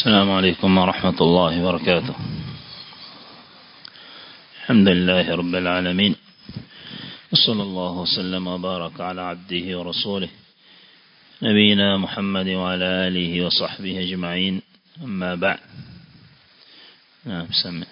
السلام عليكم ورحمة الله وبركاته الحمد لله رب العالمين وصلى الله وسلم وبارك على عبده ورسوله نبينا محمد وعلى آله وصحبه أجمعين أما بعد نعم سمع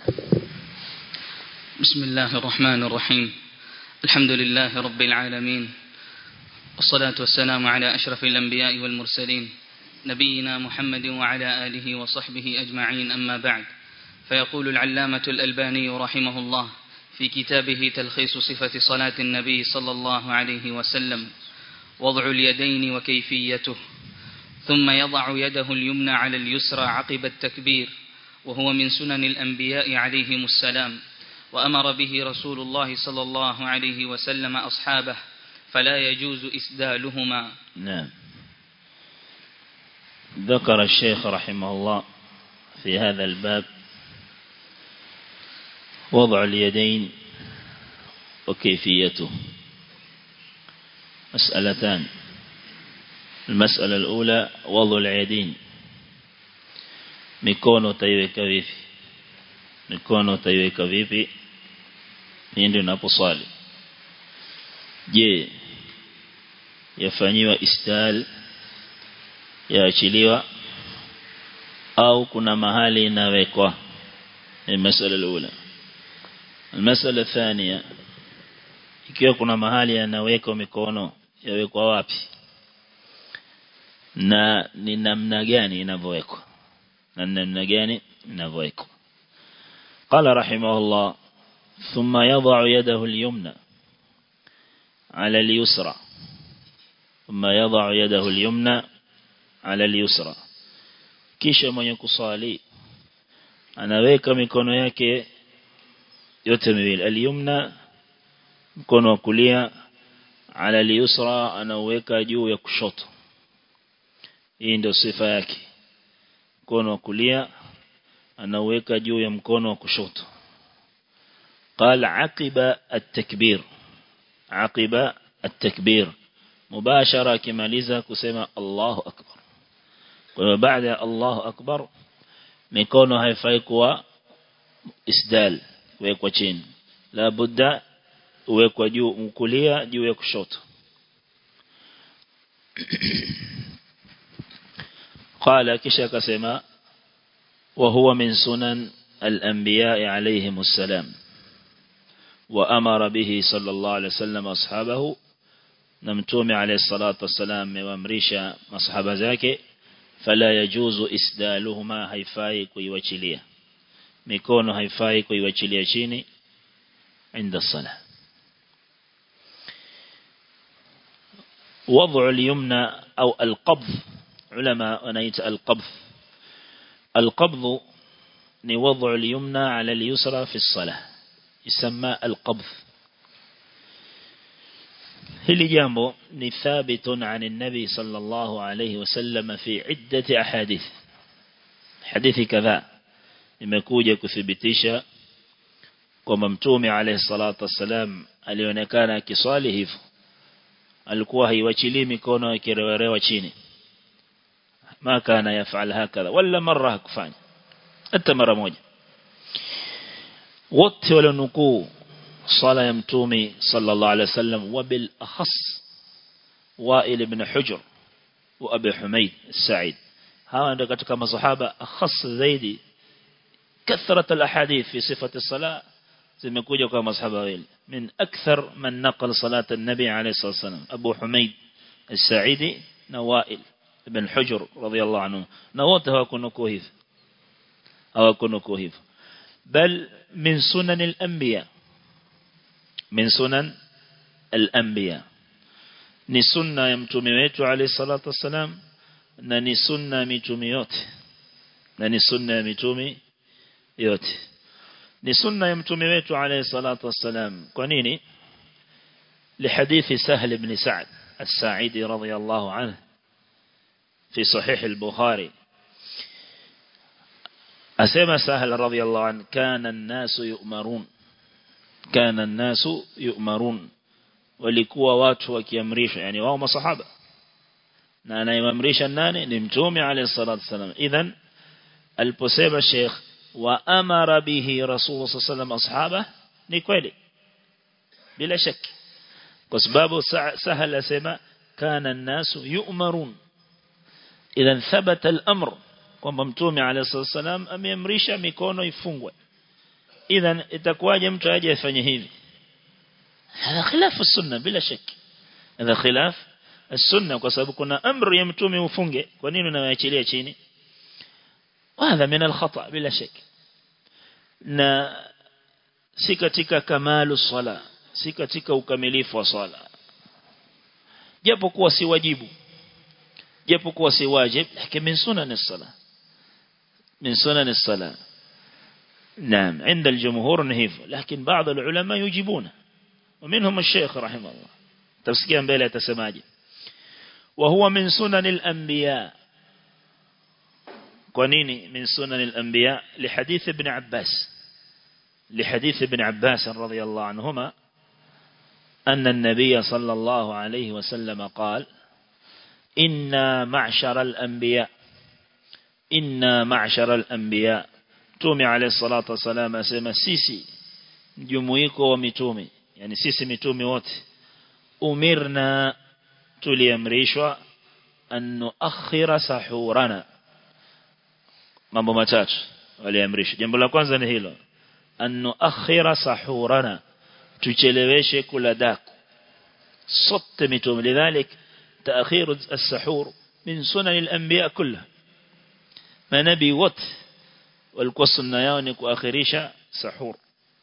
بسم الله الرحمن الرحيم الحمد لله رب العالمين والصلاة والسلام على أشرف الأنبياء والمرسلين نبينا محمد وعلى آله وصحبه أجمعين أما بعد فيقول العلامة الألباني رحمه الله في كتابه تلخيص صفة صلاة النبي صلى الله عليه وسلم وضع اليدين وكيفيته ثم يضع يده اليمنى على اليسرى عقب التكبير وهو من سنن الأنبياء عليهم السلام وأمر به رسول الله صلى الله عليه وسلم أصحابه فلا يجوز إسدالهما نعم ذكر الشيخ رحمه الله في هذا الباب وضع اليدين وكيفيته مسألتان المسألة الأولى وضع اليدين mikono utaiweka vipi mikono utaiweka vipi ndio unaposwali je yafanyiwa istal yaachiliwa au kuna mahali inawekwa ni masala alula المسألة الثانية ikiwa kuna mahali yanawekwa mikono yawekwa wapi na ni namna gani inavyowekwa na namna gani inavyowekwa قال رحمه الله ثم يضع يده اليمنى على اليسرى ثم يضع يده اليمنى على اليسرى kisha mwenye kusali anaweka mikono yake yote miwili al-yumna mkono wa kulia ala al-yusra anaweka juu ya kushoto hii ndio sifa yake mkono wa kulia anaweka juu ya mkono wa kushoto قال عقب التكبير عقب التكبير مباشرة كماليزا كسيما الله أكبر وبعد الله أكبر mikono haifai kuwa isdal kuwekwa chini la budda uwekwa juu mkulia juu ya kushoto قال kisha akasema وهو من سنن الأنبياء عليهم السلام وأمر به صلى الله عليه وسلم أصحابه نمتوم عليه الصلاة والسلام وامريشا مصحب ذاك فلا يجوز إسدالهما هيفاي كويوچليا mikono haifai kuiwachilia chini عند الصلاة وضع اليمنى أو القبض علماء ونيت القبض القبض نوضع اليمنى على اليسرى في الصلاة يسمى القبض هل جامبو نثابت عن النبي صلى الله عليه وسلم في عدة أحاديث حديث كذا imekuja kuthibitisha kwamba mtume alayhi salatu wassalam alionekana akiswali hivyo alikuwa haiwachilii mikono ikirewerewa chini ma kana yafal hakadha wala mara hakufanya hata mara moja wote walionukuu sala ya mtume sallallahu alayhi wasallam wabil akhas wa'il ibn hujr wa abi humayd as-sa'id hawa ndio katika masahaba akhas zaidi كثرة الأحاديث في صفة الصلاة زمكوجة كما أصحاب ويل من أكثر من نقل صلاة النبي عليه الصلاة والسلام أبو حميد السعيدي نوائل بن حجر رضي الله عنه نواته أكون كوهيف أو أكون كوهيف بل من سنن الأنبياء من سنن الأنبياء ni sunna ya mtume wetu alayhi salatu wassalam na ni sunna ya mitume yote na ni sunna ya mitume yote ni sunna ya mtume wetu alayhi salatu wassalam kwa nini لحديث سهل بن سعد الساعدي رضي الله عنه في صحيح البخاري أسمى سهل رضي الله عنه كان الناس يؤمرون كان الناس يؤمرون walikuwa watu wakiamrishwa yani wao masahaba na anayemamrisha nani ni mtume alayhi salatu wasallam idhan aliposema Sheikh wa amara bihi Rasulullah sallallahu ashaba ni kweli bila shaki kwa sababu sahal asema kana an-nasu yu'marun idhan thabata al-amr kwamba mtume alayhi salam ameamrisha mikono ifungwe idhan itakuwaje mtu aje afanye hivi hada khilafu sunna bila shaki hada khilaf السنة kwa sababu kuna amri ya mtume ufunge kwa nini unawaachilia chini hadha min al-khata bila shaki na si katika kamalu sala si katika ukamilifu wa sala japo kuwa si wajibu japo kuwa si wajib lakini min sunan as-sala min sunan as-sala نعم عند الجمهور نهيف لكن بعض العلماء يجيبون ومنهم الشيخ رحمه الله تفسكيا mbele atasemaje وهو من سنن الأنبياء قنيني من سنن الأنبياء لحديث ابن عباس لحديث ابن عباس رضي الله عنهما أن النبي صلى الله عليه وسلم قال إنا معشر الأنبياء إنا معشر الأنبياء تومي عليه الصلاة والسلام أسمى سيسي جمويكو ومتومي يعني سيسي متومي وات أمرنا tuliamrishwa an nuakhira sahurana mambo matatu waliamrishwa jambo la kwanza ni hilo an nuakhira sahurana tucheleweshe kula daku sote mitume lidhalik تأخير السحور من سنن الأنبياء كلها ما نبي وط والقص النيانك وآخريش سحور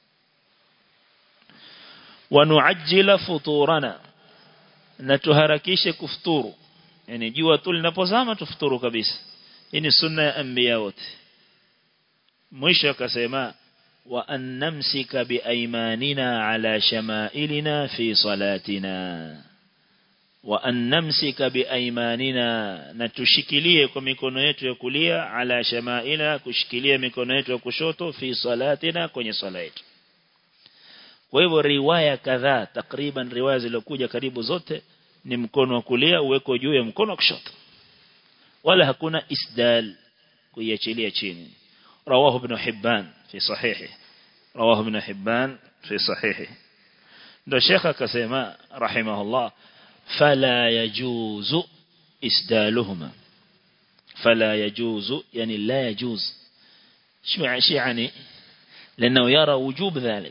ونعجل فطورنا na tuharakishe kufuturu yani jua tu linapozama tufuturu kabisa hii ni sunna ya anbiya wote mwisho akasema wa an namsika bi aymanina ala shama'ilina fi salatina wa an namsika bi aymanina na tushikilie kwa mikono yetu ya kulia ala shama'ila kushikilia mikono yetu ya kushoto fi salatina kwenye sala yetu kwa hivyo riwaya kadhaa takriban riwaya zilizokuja karibu zote ni mkono wa kulia uweko juu ya mkono wa kushoto wala hakuna isdal kuiachilia chini rawahu ibn hibban fi sahihi rawahu ibn hibban fi sahihi ndio sheikh akasema rahimahullah fala yajuzu isdaluhuma fala yajuzu yani la yajuz شو يعني لأنه يرى وجوب ذلك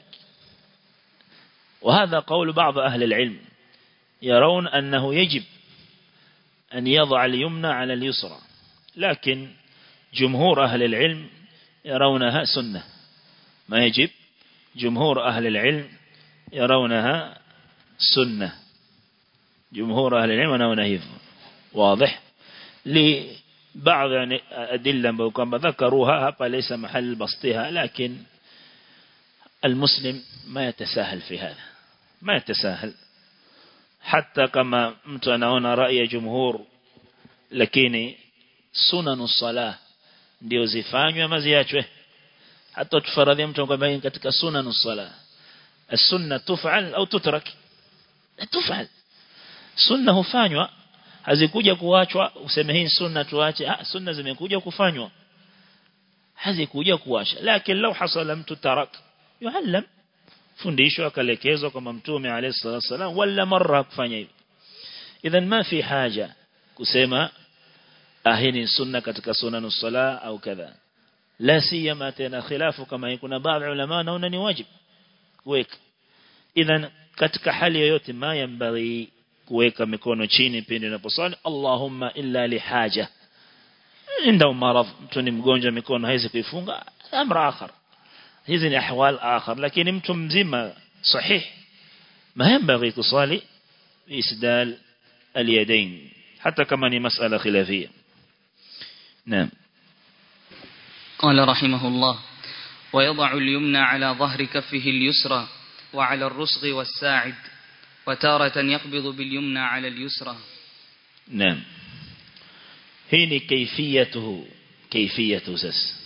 وهذا قول بعض أهل العلم يرون أنه يجب أن يضع اليمنى على اليسرى لكن جمهور أهل العلم يرونها سنة ما يجب جمهور أهل العلم يرونها سنة جمهور أهل العلم يرونها واضح لبعض يعني أدلة كما ذكروها ليس محل بسطها لكن المسلم ما يتساهل في هذا ما يتساهل حتى كما mtu anaona rai ya jumhur lakini sunanu salah ndio zifanywe ama ziachwe hata tufaradhi mtu kwamba katika sunanu salah السنه تفعل au tutrak tufal sunna hufanywa hazikuja kuachwa useme hii sunna tuache ah sunna zimekuja kufanywa hazikuja kuacha lakini lau hasala mtu tarak yuallam fundishwa akalekezwa kama mtume alayhi salatu wasallam wala mara kufanya hivi idhan ma fi haja kusema ahini sunna katika sunanu sala au kadha la siyama tena khilafu kama kuna baadhi ulama naona ni wajib kuweka idhan katika hali yoyote ma yambaghi kuweka mikono chini pindi unaposali Allahumma illa li haja inda maradh mtu ni mgonjwa mikono haizi kuifunga amra akhar hizi ni ahwal akhar lakini mtu mzima sahih ما ينبغي تصلي بإسدال اليدين حتى كما هي مسألة خلافية نعم قال رحمه الله ويضع اليمنى على ظهر كفه اليسرى وعلى الرسغ والساعد وتارة يقبض باليمنى على اليسرى نعم هنا كيفيته كيفيته سس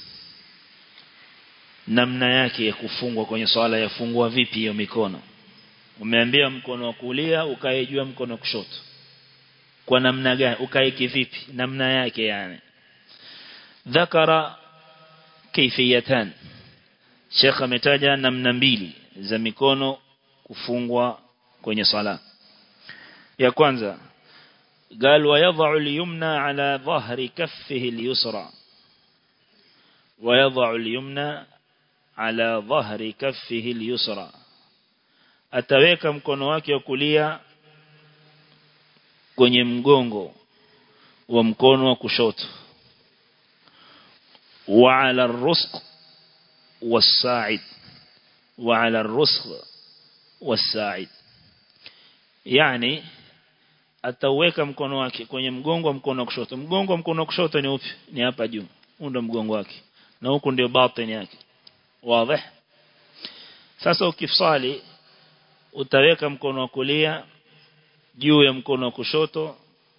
namna yake ya kufungwa kwenye swala yafungwa vipi hiyo mikono umeambia mkono wa kulia ukae juu mkono wa kushoto kwa namna gani ukae kivipi namna yake yani ذكر kaifiyatan Sheikh ametaja namna mbili za mikono kufungwa kwenye sala ya kwanza قال ويضع اليمنى على ظهر كفه اليسرى ويضع اليمنى على ظهر كفه اليسرى ataweka mkono wake wa kulia kwenye mgongo wa mkono wa kushoto wa ala rusq was-sa'id wa ala rusq was-sa'id yani ataweka mkono wake kwenye mgongo wa mkono wa kushoto mgongo wa mkono wa kushoto ni upi ni hapa juu huu ndio mgongo wake na huku ndio batini yake wazi sasa ukifsali utaweka mkono wa kulia juu ya mkono wa kushoto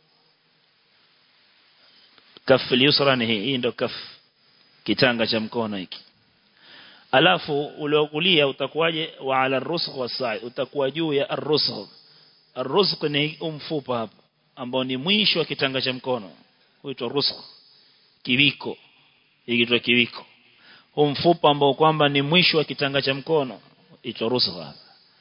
kafu yusra ni hii hii ndio kafu kitanga cha mkono hiki alafu ule wa kulia utakuwaje wa ala rusgh wasai utakuwa juu ya ar-rusgh ar-rusgh ni umfupa hapa ambao ni mwisho wa kitanga cha mkono huitwa rusgh kiwiko hiki kiwiko huu mfupa ambao kwamba ni mwisho wa kitanga cha mkono huitwa rusgh hapa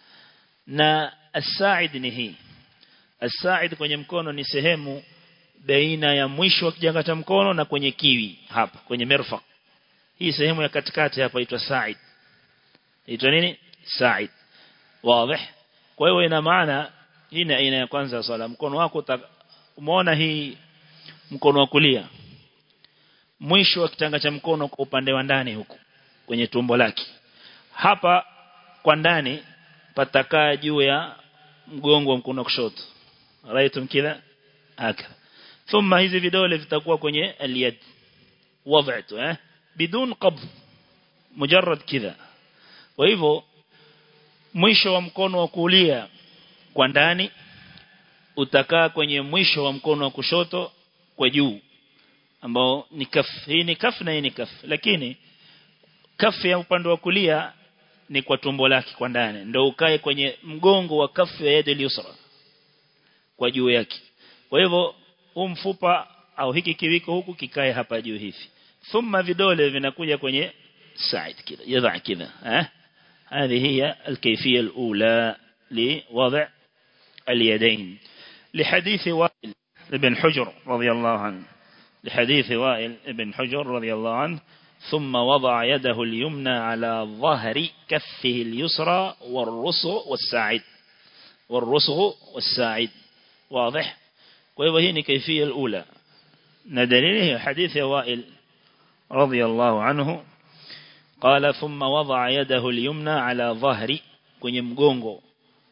na as-sa'id ni hii as-sa'id kwenye mkono ni sehemu baina ya mwisho wa kitanga cha mkono na kwenye kiwi hapa kwenye mirfaq hii sehemu ya katikati hapa inaitwa sa'id inaitwa nini sa'id wazi kwa hiyo ina maana hii ni aina ya kwanza ya swala mkono wako umeona hii mkono wa kulia mwisho wa kitanga cha mkono kwa upande wa ndani huku kwenye tumbo lake hapa kwa ndani patakaa juu ya mgongo wa mkono kushoto raitum kila haka thumma hizi vidole vitakuwa kwenye aliyad wadhatu eh bidun qabd mujarrad kidha kwa hivyo mwisho wa mkono wa kulia kwa ndani utakaa kwenye mwisho wa mkono wa kushoto kwa juu ambao ni kaf hii ni kaf na hii ni kaf lakini kaf ya upande wa kulia ni kwa tumbo lake kwa ndani ndio ukae kwenye mgongo wa kafu ya yadi yusra kwa juu yake kwa hivyo huu mfupa au hiki kiwiko huku kikae hapa juu hivi thumma vidole vinakuja kwenye side kida yadha kida eh هذه هي الكيفية الأولى لوضع اليدين لحديث وائل ابن حجر رضي الله عنه لحديث وائل ابن حجر رضي الله عنه ثم وضع يده اليمنى على ظهر كفه اليسرى والرسغ والساعد والرسغ والساعد واضح وهي كيفية الأولى ندليله حديث وائل رضي الله عنه قال ثم وضع يده اليمنى على ظهر kwenye mgongo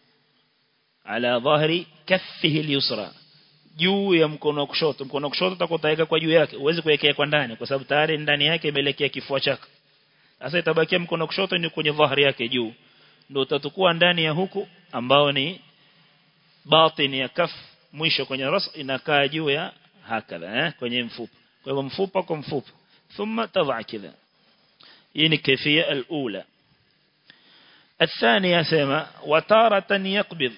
ala dhahri kaffihi al-yusra juu ya mkono wa kushoto mkono wa kushoto utakotaweka kwa juu yake uweze kuwekea kwa ndani kwa sababu tayari ndani yake imeelekea kifua chako sasa itabakia mkono wa kushoto ni kwenye dhahri yake juu ndio utatukua ndani ya huku ambao ni batini ya kaf mwisho kwenye ras inakaa juu ya hakadha eh kwenye mfupa kwa hivyo mfupa kwa mfupa thumma tadha kidha hii ni kifia al-ula الثانية سما وتارة يقبض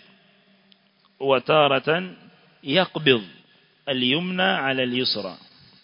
وتارة يقبض اليمنى على اليسرى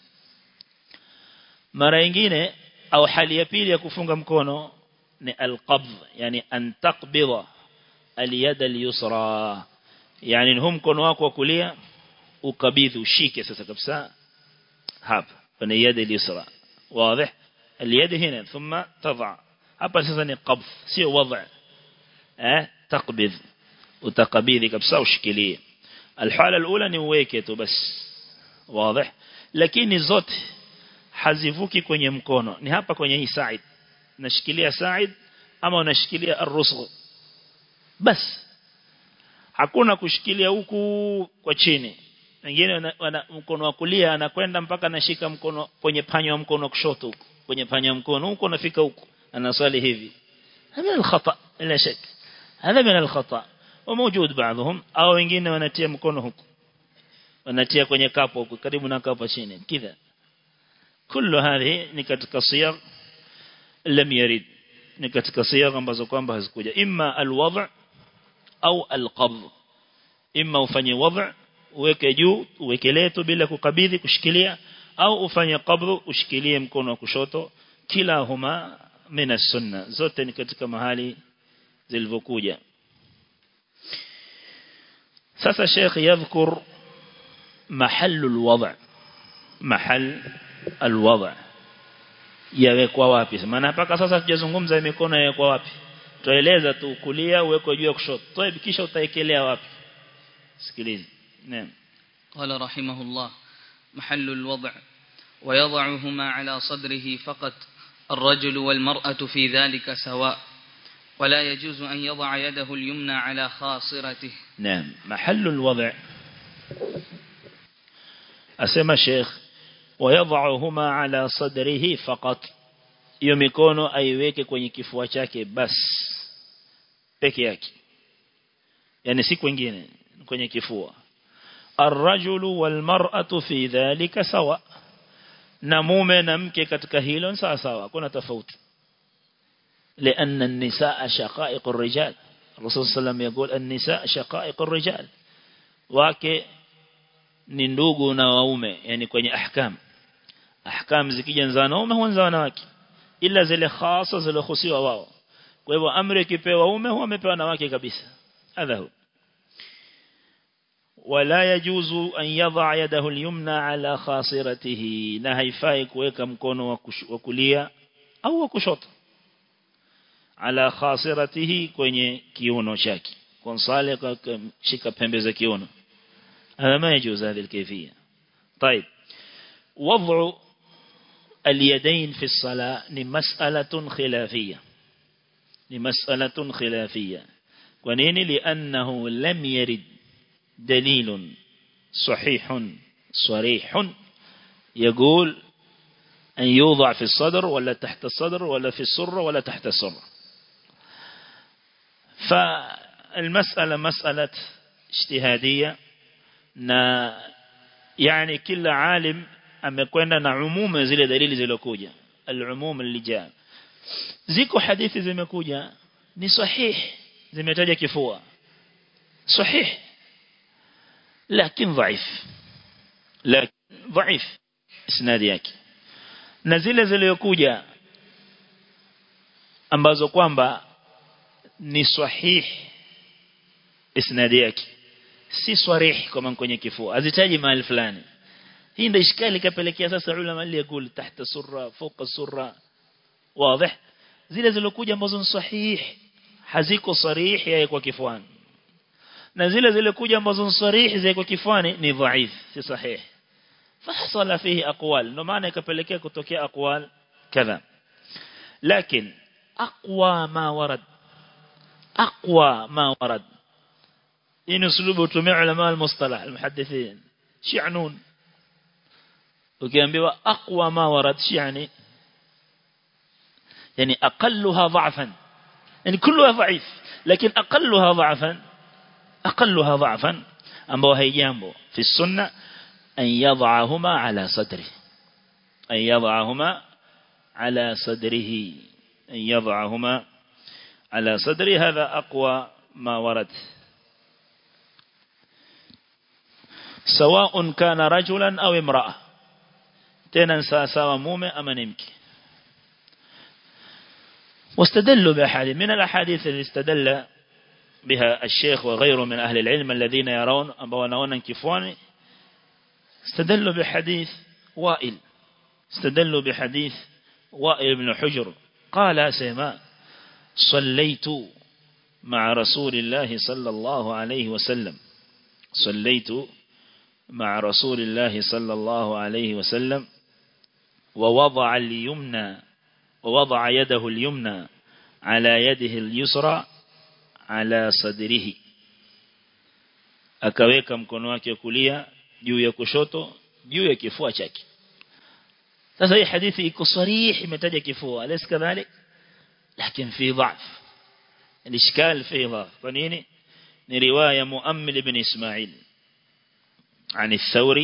mara nyingine au hali ya pili ya kufunga mkono ni alqabd yani an taqbida aliyad alyusra yani hum mkono wako wa kulia ukabidhi ushike sasa kabisa hapa kwenye yad alyusra wazi اليد هنا ثم تضع hapa sasa ni qabd sio wada eh taqbid utakabidhi kabisa ushikilie alhala alula ni uweke tu bas wazi lakini zote hazivuki kwenye mkono ni hapa kwenye hii side nashikilia side ama unashikilia ar-rusgh bas hakuna kushikilia huku kwa chini wengine mkono wa kulia anakwenda mpaka anashika mkono kwenye panyo wa mkono wa kushoto huko kwenye panyo wa mkono huko unafika huko anaswali hivi هذا الخطأ لا شك هذا من الخطأ وموجود بعضهم au wengine wanatia mkono huko wanatia kwenye kapo huko karibu na kapo chini kidha كل هذه ni katika siyag lam yarid ni katika siyag ambazo kwamba hazikuja imma alwad' au alqabd imma ufanye wad' uweke juu uwekelee tu bila kukabidhi kushikilia au ufanye qabdhu ushikilie mkono wa kushoto kilahuma min as-sunna zote ni katika mahali zilivyokuja sasa Sheikh yadhkur محل الوضع محل الوضع yawekwa wapi maana mpaka sasa tujazungumza mikono yawekwa wapi tueleza tu kulia uwekwe juu ya kushoto toa kisha utaekelea wapi sikiliza naam قال رحمه الله محل الوضع ويضعهما على صدره فقط الرجل والمرأة في ذلك سواء ولا يجوز أن يضع يده اليمنى على خاصرته نعم محل الوضع أسمى شيخ ويضعهما على صدره فقط hiyo mikono aiweke kwenye kifua chake bas peke yake yani si kwingine kwenye kifua arrajulu walmar'atu fi dhalika sawa na mume na mke katika hilo sawa sawa kuna tofauti لأن النساء شقائق الرجال الرسول صلى الله عليه وسلم يقول النساء شقائق الرجال wake ni ndugu na waume yani kwenye ahkam ahkam zikija za wanaume huanza wanawake ila zile khasa zilizohusiwa wao kwa hivyo amri ikipewa waume huwa amepewa na wake kabisa adhahu wala yajuzu an yadha yadahu al-yumna ala khasiratihi na haifai kuweka mkono wa kulia au wa kushoto ala khasiratihi kwenye kiuno chake konsale shika pembe za kiuno هذا ما يجوز هذه الكيفية طيب وضع اليدين في الصلاة لمسألة خلافية لمسألة خلافية ونين لأنه لم يرد دليل صحيح صريح يقول أن يوضع في الصدر ولا تحت الصدر ولا في السرة ولا تحت السرة فالمسألة مسألة اجتهادية na yani kila alim amekwenda na umuma zile dalili zilokuja al-umum al-lijaa ziko hadithi zimekuja ni sahih zimetaja kifua sahih lakini dhaif lakini dhaif isnadi yake na zile zilizokuja ambazo kwamba ni sahih isnadi yake si sarih kama kwenye kifua azitaji mahali fulani hii ndio ishkali kapelekea sasa ulama ile yakul tahta surra fawqa surra wazi zile zilokuja ambazo ni sahih haziko sarih ya kwa kifuani na zile zilikuja ambazo ni sarih za kwa kifuani ni dhaif si sahih fahsala fihi aqwal ndio maana ikapelekea kutokea aqwal kadha lakini aqwa ma warad aqwa ma warad إن أسلوبه تمع علماء المصطلح المحدثين شعنون وكان بيوا أقوى ما ورد يعني يعني أقلها ضعفا يعني كلها ضعيف لكن أقلها ضعفا أقلها ضعفا أمبو هيجامبو في السنة أن يضعهما على صدره أن يضعهما على صدره أن يضعهما على صدره هذا أقوى ما ورد سواء كان رجلا أو امرأة تنسى سوى مومي أما نمك واستدلوا بأحاديث من الأحاديث اللي استدل بها الشيخ وغيره من أهل العلم الذين يرون أبوانونا كفواني استدلوا بحديث وائل استدلوا بحديث وائل بن حجر قال سيما صليت مع رسول الله صلى الله عليه وسلم صليت مع رسول الله صلى الله عليه وسلم ووضع اليمنى ووضع يده اليمنى على يده اليسرى على صدره akaweka mkono wake kulia juu ya kushoto juu ya kifua chake sasa hii hadithi iko sarih imetaja kifua alis kadhalik lakini fi dhaf الاشكال في ضعف kwa nini ni riwaya muammil ibn ismail عن الثوري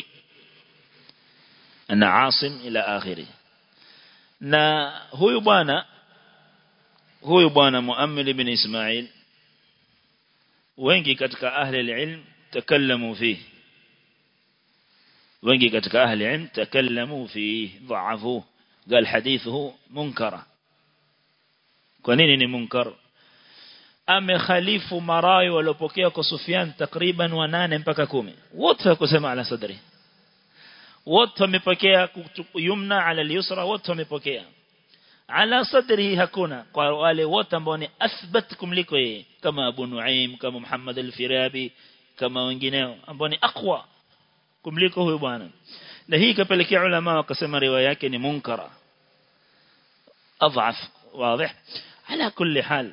أن عاصم إلى آخره na huyu bwana huyu bwana muammil ibn ismail wengi katika ahli alilm takallamu fihi wengi katika ahli ilm takallamu fihi dhaafu قال حديثه منكرة كونين منكر amekhalifu marawi waliopokea kwa Sufyan takriban wanane mpaka kumi wote wakusema ala sadri wote wamepokea yumna ala al-yusra wote wamepokea ala sadri hakuna kwa wale wote ambao ni athbat kumliko yeye kama Abu Nuaim kama Muhammad al-Firabi kama wengineo ambao ni aqwa kumliko huyo bwana na hii kapelekea ulama wakasema riwaya yake ni munkara اضعف واضح على كل حال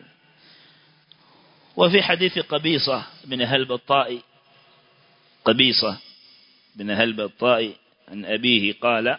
وفي حديث قبيصة بن هلب الطائي قبيصة بن هلب الطائي عن أبيه قال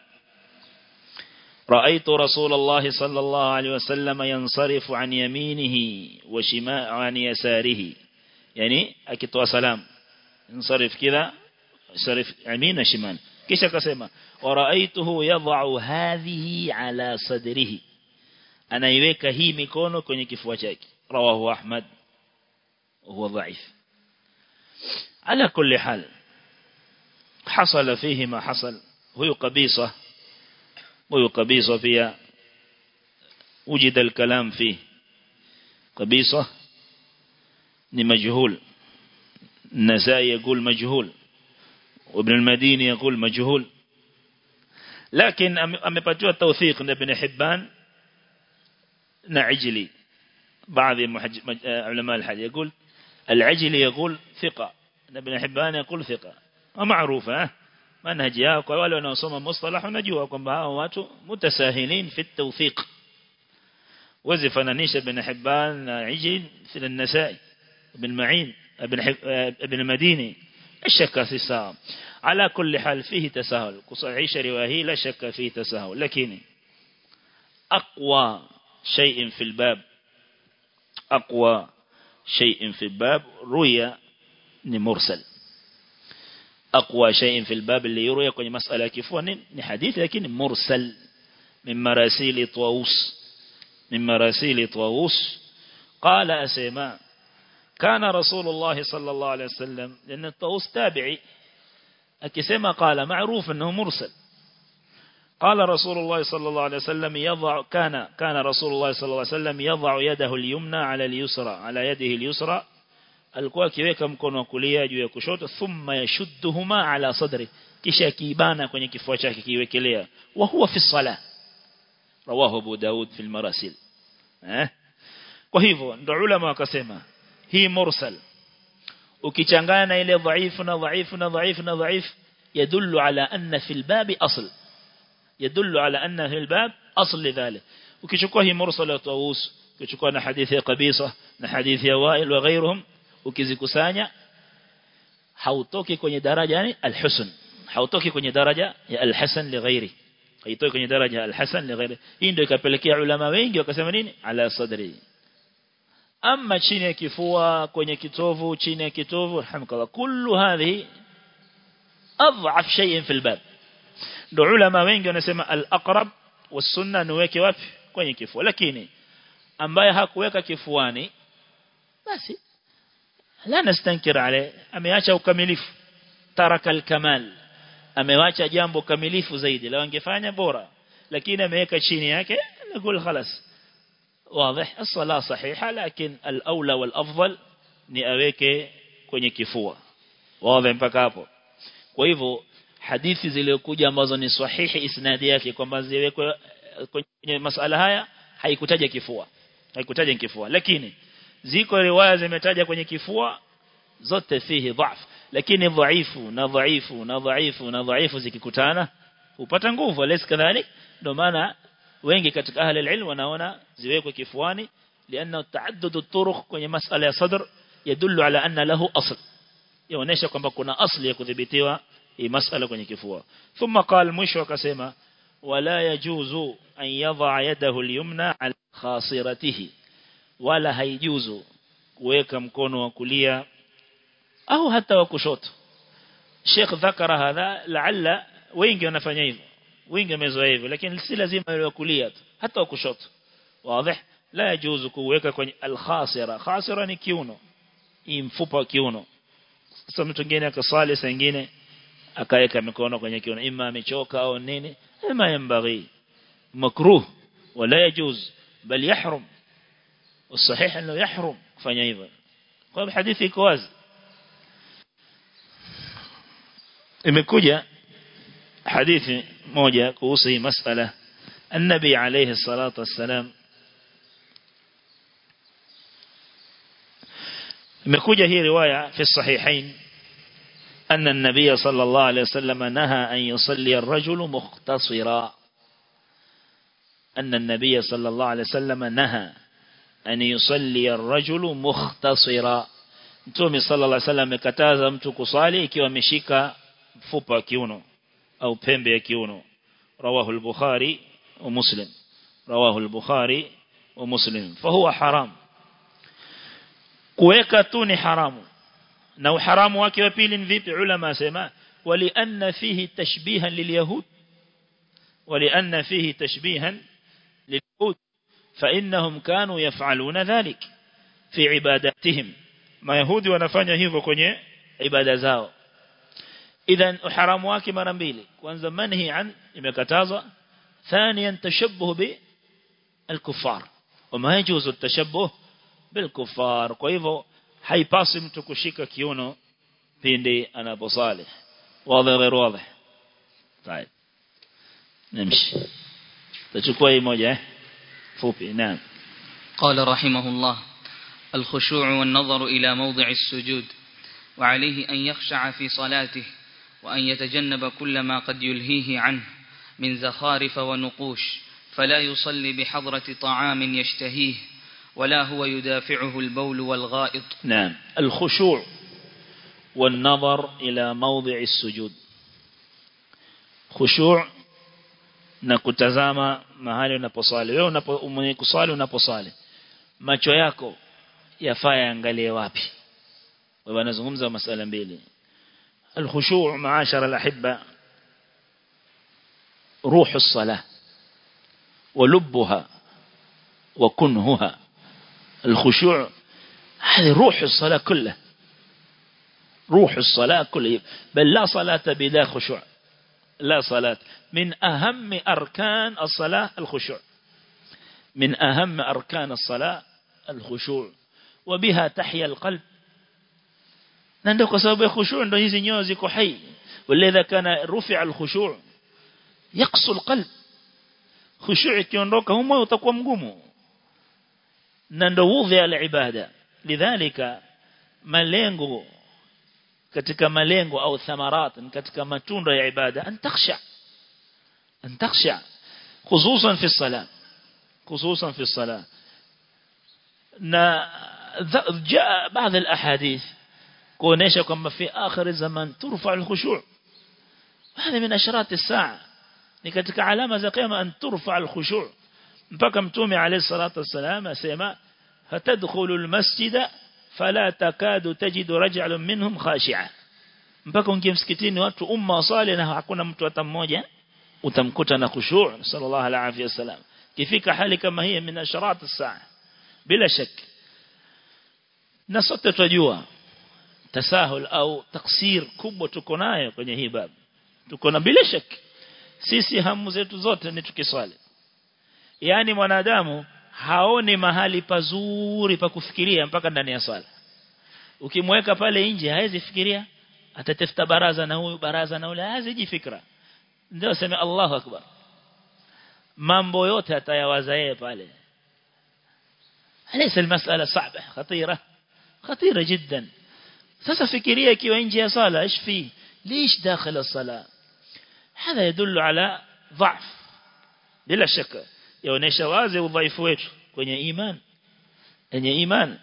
رأيت رسول الله صلى الله عليه وسلم ينصرف عن يمينه وشماء عن يساره يعني أكتوا سلام ينصرف كذا ينصرف يمين وشمال كيش كسمة ورأيته يضع هذه على صدره أنا يويك هي ميكونو كوني كفوة رواه أحمد وهو ضعيف على كل حال حصل فيه ما حصل هو قبيصة هو قبيصة فيها وجد الكلام فيه قبيصة مجهول النسائي يقول مجهول وابن المديني يقول مجهول لكن أمبتوا التوثيق ابن حبان نعجلي بعض علماء الحديث يقول العجلي يقول ثقة ابن حبان يقول ثقة ومعروفة منهجها وقالوا أنه صمى مصطلح ونجوه kwamba hao watu mutasahilin fi at-tawfiq وزفنانيش ابن حبان عجل في النسائي ابن معين ابن ابن المديني الشك في الساعة على كل حال فيه تساهل كصحيح رواهي لا شك فيه تساهل لكن أقوى شيء في الباب أقوى شيء في الباب رؤيا مرسل أقوى شيء في الباب اللي يروي كوني مسألة كيفوان حديث لكن مرسل من مراسيل طاووس من مراسيل طاووس قال أسيما كان رسول الله صلى الله عليه وسلم لأن الطاووس تابعي أكسيما قال معروف أنه مرسل قال رسول الله صلى الله عليه وسلم يضع كان كان رسول الله صلى الله عليه وسلم يضع يده اليمنى على اليسرى على يده اليسرى alikuwa akiweka mkono wa kulia juu ya kushoto thumma yashudduhuma ala sadri kisha kiibana kwenye kifua chake kiwekelea wa huwa fi salah rawahu Abu Daud fi al-marasil eh kwa hivyo ndio ulama wakasema hii mursal ukichanganya na ile dhaifu na dhaifu na dhaifu na dhaifu yadullu ala anna fi al-bab asl يدل على أن في الباب أصل لذلك وكشكوه مرسل طاووس ukichukua na hadithi ya kabisa na hadithi ya Wail wa ghairuhum ukizikusanya hautoki kwenye daraja yani alhusn hautoki kwenye daraja ya alhasan li ghairi haitoki kwenye daraja ya alhasan li ghairi hii ndio ikapelekea ulama wengi wakasema nini ala sadri ama chini ya kifua kwenye kitovu chini ya kitovu alhamdulillah kullu hadhi adhaf shay'in fi albab ndio ulama wengi wanasema al-aqrab was-sunna niweke wapi kwenye kifua lakini ambaye hakuweka kifuani basi la nastankir ale ameacha ukamilifu taraka al-kamal amewacha jambo kamilifu zaidi la wangefanya bora lakini ameweka chini yake نقول خلاص واضح الصلاه صحيحه لكن الاولى والافضل ni aweke kwenye kifua wazi mpaka hapo kwa hivyo hadithi zilizokuja ambazo ni sahihi isnadi yake kwamba ziwekwe kwenye masala haya haikutaja kifua haikutaja kifua lakini ziko riwaya zimetaja kwenye kifua zote fihi dhaf lakini dhaifu na dhaifu na dhaifu na dhaifu zikikutana upata nguvu alis kadhalik ndio maana wengi katika ahli alilm wanaona ziwekwe kifuani لانه تعدد الطرق kwenye masala ya sadr yadullu ala anna lahu asl yaonesha kwamba kuna asli ya kudhibitiwa hii masala kwenye kifua thumma qal mwisho akasema wala yajuzu an yadha yadahu al-yumna ala khasiratihi wala haijuzu kuweka mkono wa kulia au hata wa kushoto Sheikh dhakara hadha laalla wengi wanafanya hivyo wengi wamezoea hivyo lakini si lazima ile wa kulia tu hata wa kushoto wazi la yajuzu kuweka kwenye al-khasira khasira ni kiuno hii mfupa wa kiuno sasa mtu mwingine akasali saa nyingine akaweka mikono kwenye kiuno ima amechoka au nini ima yambaghi مكروه ولا يجوز بل يحرم والصحيح أنه يحرم kufanya hivyo kwa hadithi iko wazi imekuja hadithi moja kuhusu hii masala النبي عليه الصلاة والسلام imekuja hii riwaya في الصحيحين أن النبي صلى الله عليه وسلم نهى أن يصلي الرجل مختصرا أن النبي صلى الله عليه وسلم نهى أن يصلي الرجل مختصرا Mtume sallallahu alaihi wasallam amekataza mtu kusali ikiwa ameshika mfupa wa kiuno au pembe ya kiuno rawahu al-Bukhari wa Muslim rawahu al-Bukhari wa Muslim fahuwa haram kuweka tu ni haramu na uharamu wake wa pili ni vipi ulama asema walianna fihi tashbihan lilyahud walianna fihi tashbihan lilyahud فإنهم كانوا يفعلون ذلك في عباداتهم ما يهودي wanafanya hivyo kwenye ibada zao idhan uharamu wake mara mbili kwanza manhi an imekatazwa ثانيا تشبه بالكفار وما يجوز التشبه بالكفار kwa hivyo haipasi mtu kushika kiuno pindi anaposali wazi غير واضح طيب نمشي تchukua hii moja eh fupi نعم قال رحمه الله الخشوع والنظر إلى موضع السجود وعليه أن يخشع في صلاته وأن يتجنب كل ما قد يلهيه عنه من زخارف ونقوش فلا يصلي بحضرة طعام يشتهيه ولا هو يدافعه البول والغائط نعم الخشوع والنظر إلى موضع السجود خشوع na kutazama mahali unaposali wewe unapo kusali unaposali macho yako yafaa yaangalie wapi wewe anazungumza masala mbili الخشوع معاشر الأحبة روح الصلاة ولبها وكنهها الخشوع هذه روح الصلاة كلها روح الصلاة كلها بل لا صلاة بلا خشوع لا صلاة من أهم أركان الصلاة الخشوع من أهم أركان الصلاة الخشوع وبها تحيا القلب نندو كسبب الخشوع ndo hizi nyoyo ziko hai ولذا كان رفع الخشوع يقسو القلب خشوع ikiondoka humo utakuwa mgumu na ndo wudhi al-ibada lidhalika malengo katika malengo au thamarat katika matunda ya ibada an takhsha an takhsha khususan fi salat khususan fi salat na jaa baadhi al-ahadith kuonesha kwamba fi akhir zaman turfa al-khushu' hadi min asharat as-sa'a ni katika alama za kiyama an turfa al-khushu' mpaka mtume alayhi salatu wassalam asema fatadkhulu al-masjida fala takadu tajidu rajulun minhum khashi'a mpaka ungie msikitini watu umma wasali na hakuna mtu hata mmoja utamkuta na khushu' sallallahu alayhi wasallam kifika hali kama hii min asharat as-sa'a bila shak na sote tunajua tasahul au taksir kubwa tuko nayo kwenye hii babu tuko na bila shak sisi hamu zetu zote ni tukiswali yani mwanadamu haoni mahali pazuri pa kufikiria mpaka ndani ya swala ukimweka pale nje hawezi fikiria atatafuta baraza na huyu baraza na ule haziji fikra ndio sema Allahu akbar mambo yote atayawaza yeye pale ليس المسألة صعبة خطيرة خطيرة جدا sasa fikiria ikiwa nje ya sala ايش في ليش داخل الصلاه هذا يدل على ضعف bila shaka yaonesha wazi udhaifu wetu kwenye iman kwenye iman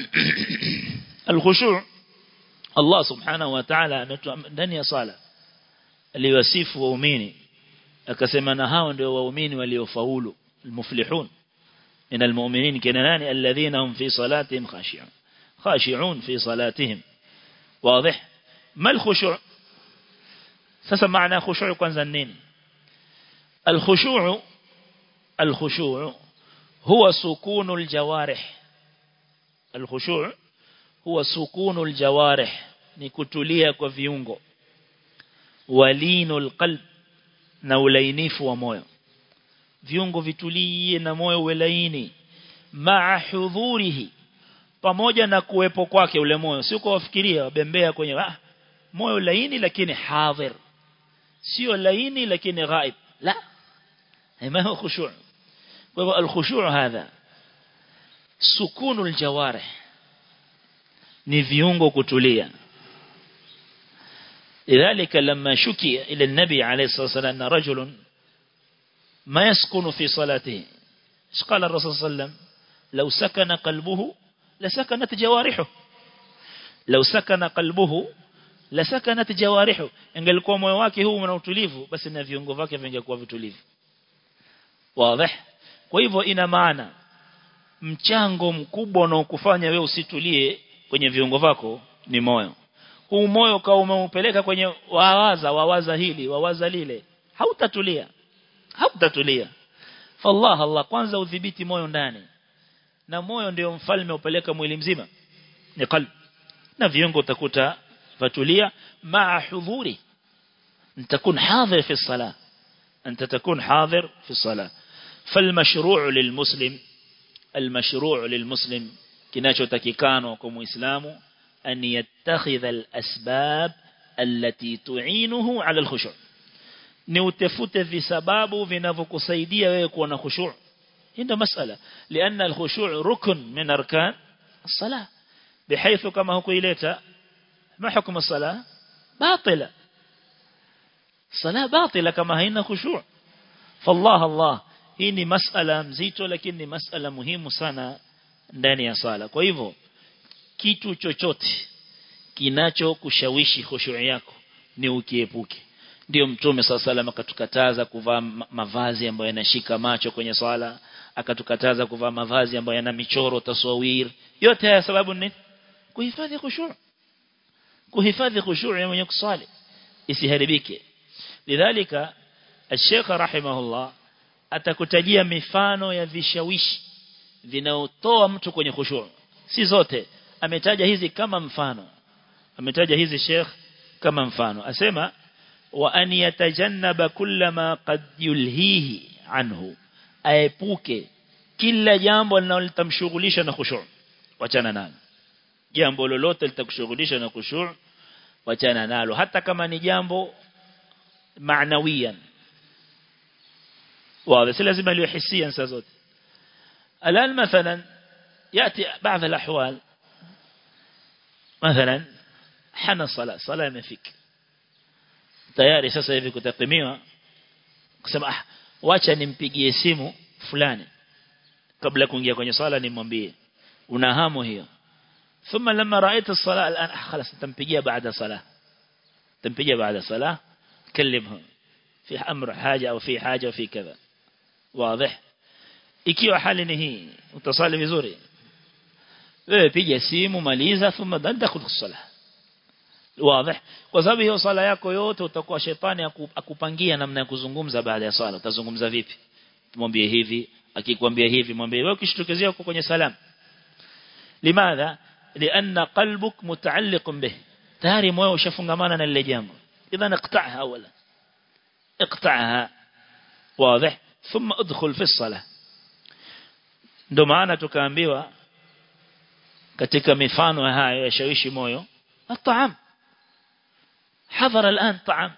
الخشوع Allah subhanahu wa ta'ala ndani ya sala aliwasifu waumini akasema na hao ndio waumini waliofaulu المفلحون من المؤمنين كنا ناني الذين هم في صلاتهم خاشعون خاشعون في صلاتهم واضح ما الخشوع sasa maana khushu' kwanza nini الخشوع الخشوع هو سكون الجوارح الخشوع هو سكون الجوارح ni kutulia kwa viungo walinul qalb na ulainifu wa moyo viungo vitulie na moyo uwe laini ma'a hudhurihi pamoja na kuwepo kwake ule moyo sio kwa wafikiria wabembea kwenye ah, moyo laini lakini hadhir sio laini lakini ghaib la ما هو خشوع الخشوع هذا سكون الجوارح ni viungo kutulia لذلك لما شكي إلى النبي عليه الصلاة والسلام أن رجل ما يسكن في صلاته قال الرسول صلى الله عليه وسلم لو سكن قلبه لسكنت جوارحه لو سكن قلبه لسكنت جوارحه ingelikuwa moyo wake huu una utulivu basi na viungo vyake vingekuwa vitulivu wazi kwa hivyo ina maana mchango mkubwa unaokufanya wewe usitulie kwenye viungo vyako ni moyo huu moyo kama umeupeleka kwenye wawaza wawaza hili wawaza lile hautatulia hautatulia fallah Allah kwanza udhibiti moyo ndani na moyo ndio mfalme upeleka mwili mzima ni qalb na viungo utakuta fatulia maa hudhuri نتكون حاضر في الصلاة أنت تكون حاضر في الصلاة فالمشروع للمسلم المشروع للمسلم كناcho takikano kwa muislamu an yattakhidha al-asbab allati tu'inuhu 'ala al-khushu' ni utafute visababu vinavyokusaidia wewe kuwa na khushu' ndio masala lianna al-khushu' rukn min arkan as-salah bihaythu kama hukuileta ma hukumu as-salah batila salah batila kama haina khushu' fallah Allah hii ni masala mzito lakini ni masala muhimu sana ndani ya sala kwa hivyo kitu chochote kinacho kushawishi khushu' yako ni ukiepuke ndio mtume sallallahu akatukataza kuvaa mavazi ambayo yanashika macho kwenye swala akatukataza kuvaa mavazi ambayo yana michoro taswawir yote haya sababu ni kuhifadhi khushu' kuhifadhi khushu' ya mwenye kusali isiharibike lidhalika الشيخ رحمه الله atakutajia mifano ya vishawishi vinaotoa mtu kwenye khushu' si zote ametaja hizi kama mfano ametaja hizi Sheikh kama mfano asema wa an yatajannaba kullama qad yulhihi anhu aepuke kila jambo linalotamshughulisha na khushu' wachana nalo jambo lolote litakushughulisha na khushu' wachana nalo hata kama ni jambo معنويا واضح لازم له حسيا سازوت الآن مثلا يأتي بعض الأحوال مثلا حنا الصلاة صلاة ما فيك tayari sasa hivi kutapimiwa kusema ah wacha nimpigie simu fulani kabla kuingia kwenye sala nimwambie una hamu hiyo thumma lamma ra'aita as-salah al'an خلاص tampigia baada salah tampigia baada salah كلمهم في أمر حاجة أو في حاجة وفي كذا واضح ikiwa hali ni hii utasali vizuri wewe piga simu maliza thumma dadkhul fi salah wazi kwa sababu hiyo sala yako yote utakuwa shetani akupangia namna ya kuzungumza baada ya sala utazungumza vipi mwambie hivi akikwambia hivi mwambie wewe ukishtukezea uko kwenye salam limadha lianna qalbuk mutaalliq bih tayari moyo ushafungamana na lile jambo إذا اقطعها أولا اقطعها واضح ثم ادخل في الصلاة ndo maana tukaambiwa katika mifano haya ya shawishi moyo الطعام حضر الآن طعام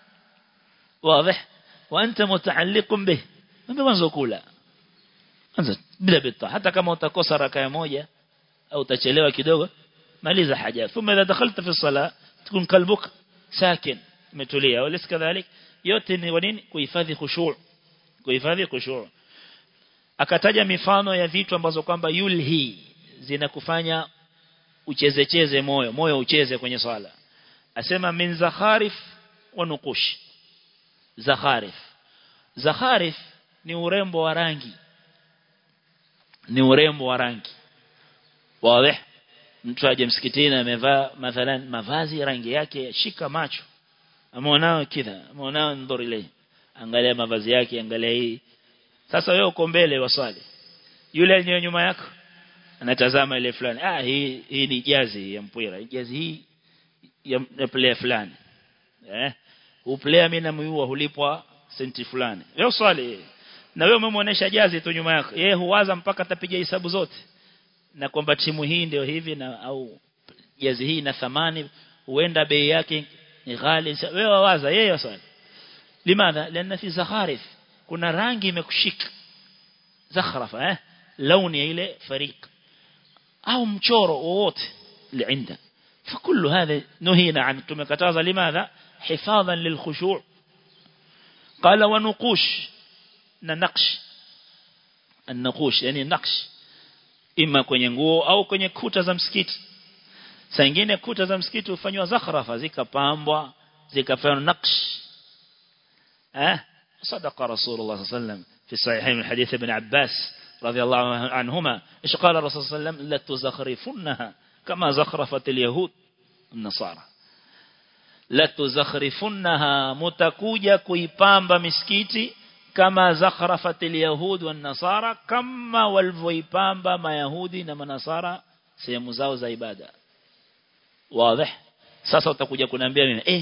واضح وأنت متعلق به ما mwanzo kula anza bila bita hata kama utakosa raka moja au utachelewa kidogo maliza haja thumma idha dakhalta fi salat تكون قلبك ساكن متوليا وليس كذلك yote ni nini kuhifadhi khushu' kuhifadhi khushu' akataja mifano ya vitu ambazo kwamba yulhi zinakufanya uchezecheze moyo moyo ucheze kwenye swala asema min zakharif wa nuqush zakharif zakharif ni urembo wa rangi ni urembo wa rangi wazi mtu aje msikitini amevaa mathalan mavazi rangi yake shika macho ameonao kidha ameonao ndori ile angalia mavazi yake angalia hii sasa wewe uko mbele waswali yule aliye nyuma yako anatazama ile fulani ah hii hii ni jazi ya mpira jazi hii ya, ya player fulani eh uplayer mimi namuua hulipwa senti fulani wewe swali na wewe umemwonyesha jazi tu nyuma yako yeye huwaza mpaka atapiga hesabu zote na kwamba timu hii ndio hivi na au jazi hii na thamani huenda bei yake ni ghali wewe wawaza yeye swali limadha lana fi zakharif kuna rangi imekushika zakhrafa eh launi ile fariq au mchoro wowote liinda فكل هذا نهينا عن tumekataza limadha حفاظا للخشوع قال ونقوش ننقش النقوش يعني نقش ima kwenye nguo au kwenye kuta za msikiti saa nyingine kuta za msikiti hufanywa zakhrafa zikapambwa zikafanywa naksh eh صدق رسول الله صلى الله عليه وسلم في الصحيحين من حديث ابن عباس رضي الله عنهما ايش قال الرسول صلى الله عليه وسلم لتزخرفنها كما زخرفت اليهود النصارى لتزخرفنها متكوجا kuipamba misikiti kama zakhrafat alyahud wan nasara kama walivyoipamba mayahudi na manasara sehemu zao za ibada wazi sasa utakuja kuniambia mimi eh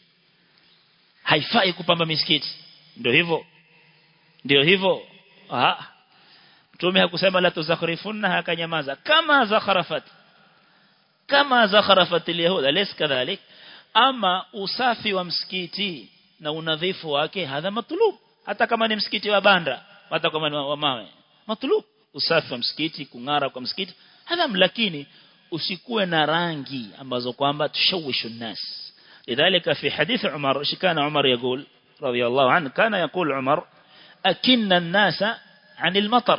haifai kupamba misikiti ndio hivyo ndio hivyo ah mtume hakusema la tuzakhrifunna akanyamaza kama zakhrafat kama zakhrafat alyahud alis kadhalik ama usafi wa msikiti na unadhifu wake hadha matlub hata kama ni msikiti wa banda hata kama ni wa mawe matlub usafi wa msikiti kungara kwa msikiti hadha lakini usikuwe na rangi ambazo kwamba tushawishu nas lidhalika fi hadith Umar shikana Umar يقول رضي الله عنه كان يقول عمر أكن الناس عن المطر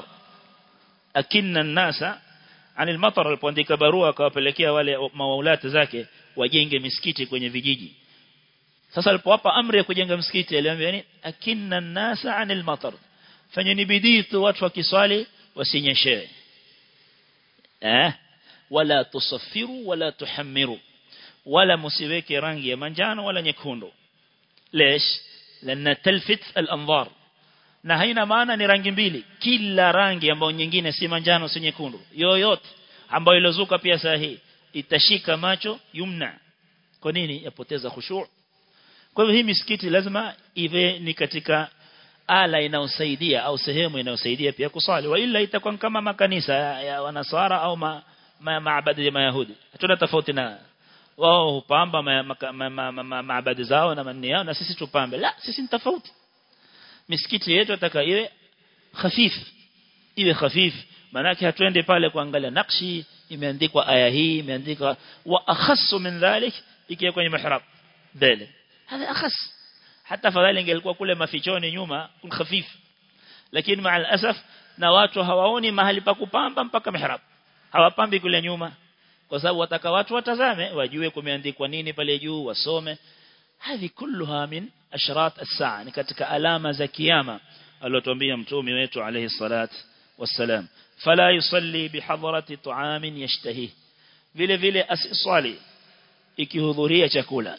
أكن الناس عن المطر alipoandika barua akawapelekea wale mawaulati zake wajenge misikiti kwenye vijiji sasa alipowapa amri ya kujenga msikiti aliwaambia nini akinna nasa anil matar fanyeni bidii tu watu wakiswali wasinyeshewe eh wala tusaffiru wala tuhammiru wala musiweke rangi ya manjano wala nyekundu lesh lana talfit al-anzar na haina maana ni rangi mbili kila rangi ambayo nyingine si manjano si nyekundu yoyote ambayo ilozuka pia sahihi itashika macho yumna kwa nini yapoteza khushu' kwa hivyo hii misikiti lazima iwe ni katika ala inayosaidia au sehemu inayosaidia pia kusali wa ila itakuwa kama makanisa ya wanasara au ma, ma, maabadi ya mayahudi hatuna tofauti na wao hupamba maabadi zao na manni yao na sisi tupambe la sisi ni tofauti misikiti yetu ataka iwe khafif iwe khafif manake hatuende pale kuangalia nakshi imeandikwa aya hii imeandikwa wa akhassu min dhalik ikiwa kwenye mihrab mbele هذا أخس حتى فذلك ingelikuwa kule mafichoni nyuma khafif lakini maa alasaf na watu hawaoni mahali pa kupamba mpaka mihrab hawapambi kule nyuma kwa sababu wataka watu watazame wajue kumeandikwa nini pale juu wasome hivi kulluha min ashrat as-saa ni katika alama za kiyama aliyotuambia mtume wetu alayhi salat wassalam fala yusalli bihadrati ta'amin yashtahi vile vile asiswali ikihudhuria chakula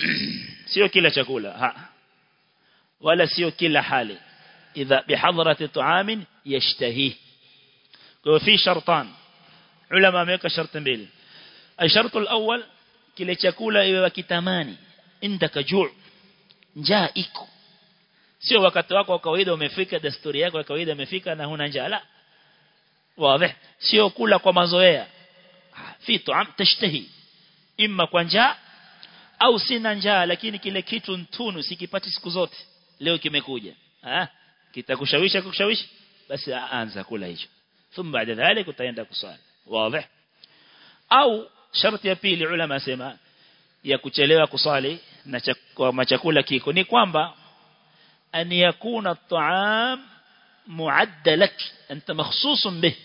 sio kila chakula ha wala sio kila hali idha bihadrati ta'amin yashtahi kwa fi shartan ulama wameweka sharti mbili الشرط الأول kile chakula iwe wakitamani indaka juu njaa iko sio wakati wako wa kawaida umefika desturi yako ya kawaida imefika na huna njaa la wazi sio kula kwa mazoea fi tuam tashtahi imma kwa njaa au sina njaa lakini kile kitu ntunu sikipati siku zote leo kimekuja ah kitakushawisha kukushawishi basi anza kula hicho thumma baada dhalik utaenda kuswali wazi au sharti ya pili ulama sema ya kuchelewa kuswali na kwa chakula kiko ni kwamba an yakuna at-ta'am muadda lak anta makhsusun bih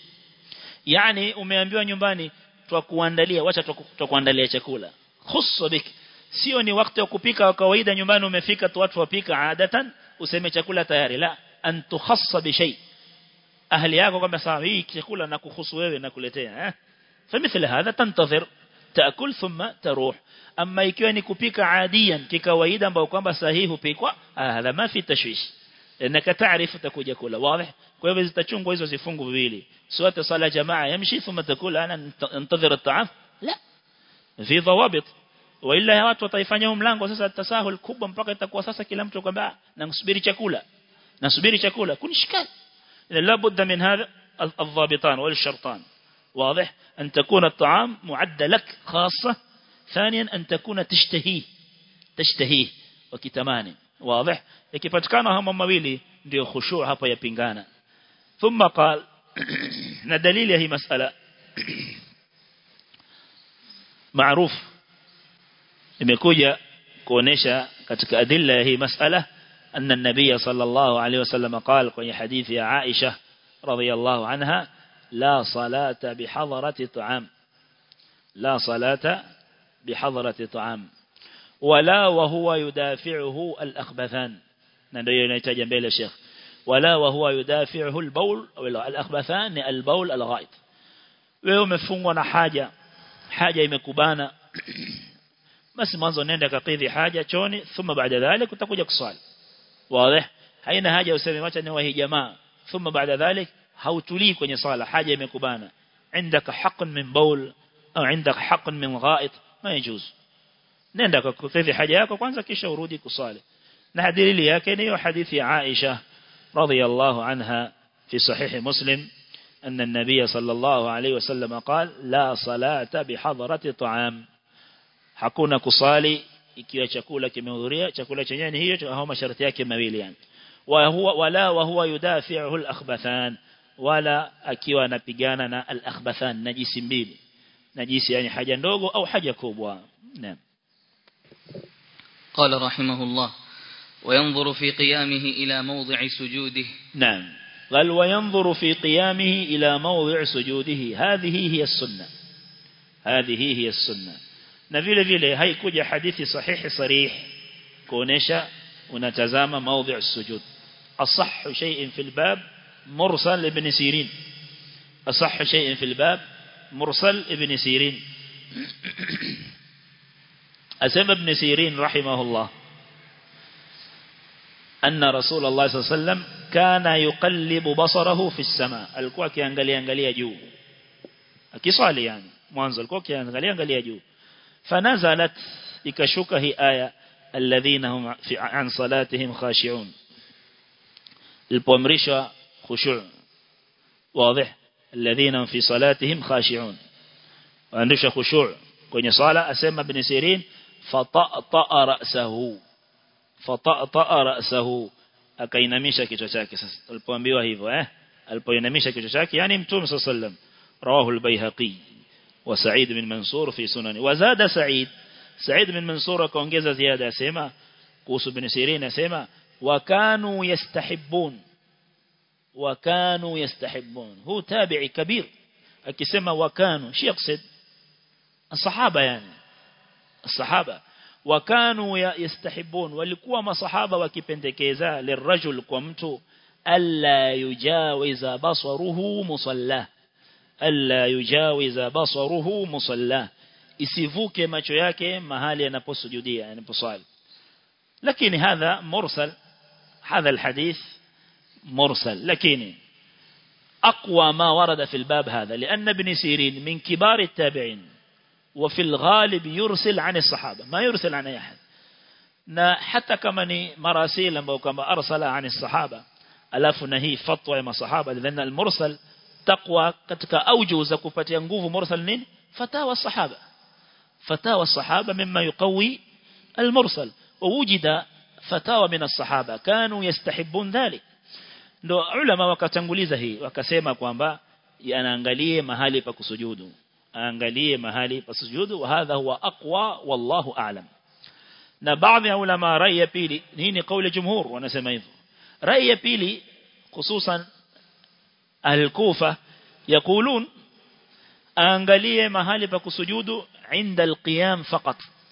yani umeambiwa nyumbani twakuandalia wacha twakuandalia chakula khussa bik sio ni wakati wa kupika wa kawaida nyumbani umefika tu watu wapika adatan useme chakula tayari la an tukhassa bi shay ahli yako kama sawa hii chakula na kuhusu wewe na kuletea eh فمثل هذا تنتظر تأكل ثم تروح أما ikiwa ni kupika adiyan kikawaida ambao kwamba sahihi hupikwa hadha ma fi tashwish انك تعرف utakuja kula wazi kwa hivyo zitachungwa hizo zifungu viwili sio sala jamaa yamshi thumma takula ana antadhir at-ta'am la fi dhawabit wala watu wataifanya mlango sasa tasahul kubwa mpaka itakuwa sasa kila mtu kwamba na kusubiri chakula nasubiri chakula kun ishkal la budda min hadha الضابطان والشرطان واضح أن تكون الطعام معد لك خاصة ثانيا أن تكون تشتهيه تشتهيه وكتماني واضح ikipatikana hama mawili ndio khushu' hapa yapingana thumma qal na dalili ya hii masala معروف imekuja kuonesha katika adilla ya hii masala anna an-nabiy sallallahu alayhi wasallam qala kwenye hadithi ya Aisha radhiyallahu anha la salata bihadrati ta'am la salata bihadrati ta'am wala wa huwa yudafi'uhu al-akhbathan na ndio inahitaji mbele Sheikh wala wa huwa yudafi'uhu al-bawl au al-akhbathan ni al-bawl al-ghaid wewe umefungwa na haja haja imekubana basi mwanzo nenda kakidhi haja choni thumma baada dhalik utakuja kuswali wazi haina haja useme acha ni wahi jamaa thumma baada dhalik hautulii kwenye sala haja imekubana عندك حق من بول au عندك حق من غائط ما يجوز nenda kakidhi haja yako kwanza kisha urudi kusali na dalili yake ni hadithi ya Aisha radhiyallahu anha fi sahih muslim أن النبي صلى الله عليه وسلم قال لا صلاة بحضرة طعام hakuna kusali ikiwa chakula kimehudhuria chakula chenyewe ni hiyo au masharti yake mawili yani wa huwa wala wa huwa yudafi'uhu al-akhbathan wala akiwa anapigana na al-akhbathan najisi mbili najisi yani haja ndogo au haja kubwa naam قال رحمه الله وينظر في قيامه إلى موضع سجوده نعم قال وينظر في قيامه إلى موضع سجوده هذه هي السنة هذه هي السنة na vile vile haikuja hadithi sahihi sarih kuonesha unatazama mawdhi' sujud asahhu shay'in fil bab mursal ibn sirin asahhu shay'in fil bab mursal ibn sirin asema ibn sirin rahimahullah أن رسول الله صلى الله عليه وسلم كان يقلب بصره في السماء alikuwa akiangalia angalia juu akiswali yani mwanzo alikuwa akiangalia angalia juu فنزلت ikashuka hii aya alladhina hum fi an salatihim khashi'un ilipoamrishwa khushu' wazi alladhina fi salatihim khashi'un waandisha khushu' kwenye sala asema ibn sirin fatata ra'sahu fatata ra'sahu akainamisha kichwa chake sasa alipoambiwa hivyo eh alipoinamisha kichwa chake yani mtume sallallahu alayhi wasallam rawahu al-baihaqi وسعيد بن منصور في سنن وزاد سعيد سعيد بن منصور كونجeza ziada asema kuhusu ibn Sirin asema wakanu yastahibbun wakanu yastahibbun hu tabi'i kabir akisema wakanu shi yaqsid الصحابه yani الصحابه wakanu yastahibbun walikuwa masahaba wakipendekeza lirajul kwa mtu alla yujawiza basaruhu musallah alla yujawiza basaruhu musalla isivuke macho yake mahali anaposujudia anaposali lakini hadha mursal hadha alhadith mursal lakini أقوى ما ورد في الباب هذا لأن ابن سيرين من كبار التابعين وفي الغالب يرسل عن الصحابة ما يرسل عن أحد حتى كما ni marasil ambao kama arsala عن الصحابة alafu na hii fatwa ya masahaba لأن المرسل taqwa katika auju za kupatia nguvu mursal nini fatawa sahaba fatawa sahaba mimma yuqawi المرسل ووجد فتاوى من الصحابه كانوا يستحبون ذلك ndo ulama wakatanguliza hii wakasema kwamba anaangalie mahali pa kusujudu aangalie mahali pa sujudu wa hadha huwa aqwa wallahu a'lam na baadhi ya ulama rai ya pili hii ni kauli jumhur wanasema hivyo rai ya pili hususan al-Kufa يقولون aangalie mahali pa kusujudu inda al-qiyam faqat